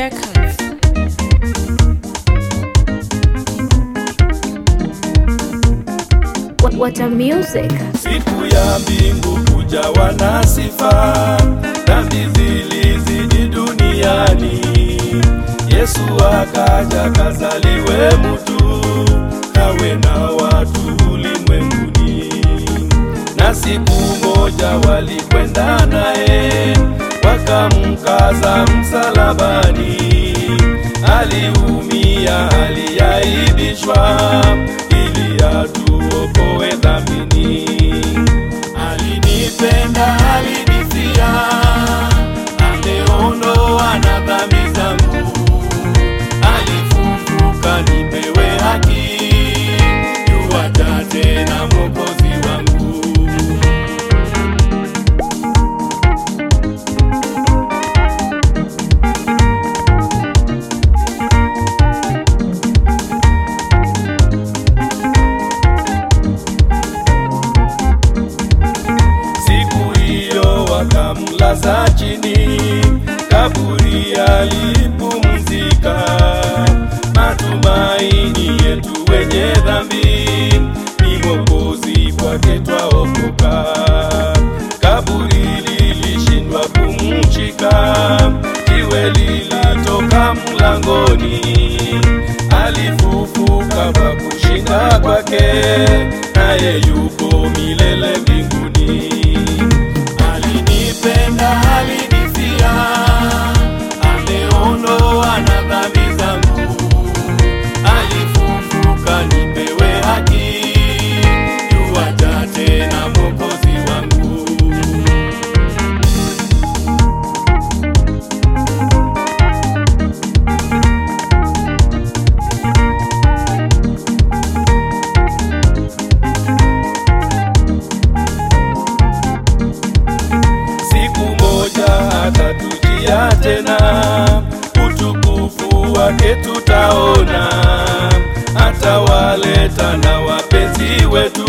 Records. What, what a music. Siku ya mbingu kujawa na sifa, dhambi zilizidi duniani. Yesu akaja kazaliwe mtu, kawe na watu ulimwenguni. Na siku moja walikwenda naye, wakamkaza msalabani. Aliumia, aliaibishwa, ili atuokoe dhambini. Alinipenda, alinifia, ameondoa na dhambi zangu. Alifufuka nipewe haki, yuwaja tena Mwokozi wangu. Siku hiyo wakamlaza chini, kaburi alipumzika. Matumaini yetu wenye dhambi, ni Mwokozi kwake twaokoka. Kaburi lilishindwa kumshika, jiwe lilitoka mlangoni. Alifufuka kwa kushinda kwake, naye yuko milele mbinguni. Alinipenda, alinifia, ameondoa na dhambi zangu. Alifufuka nipewe haki, yuwaja tena Mwokozi wangu. siku moja atatujia tena, utukufu wake tutaona, atawaleta na wapenzi wetu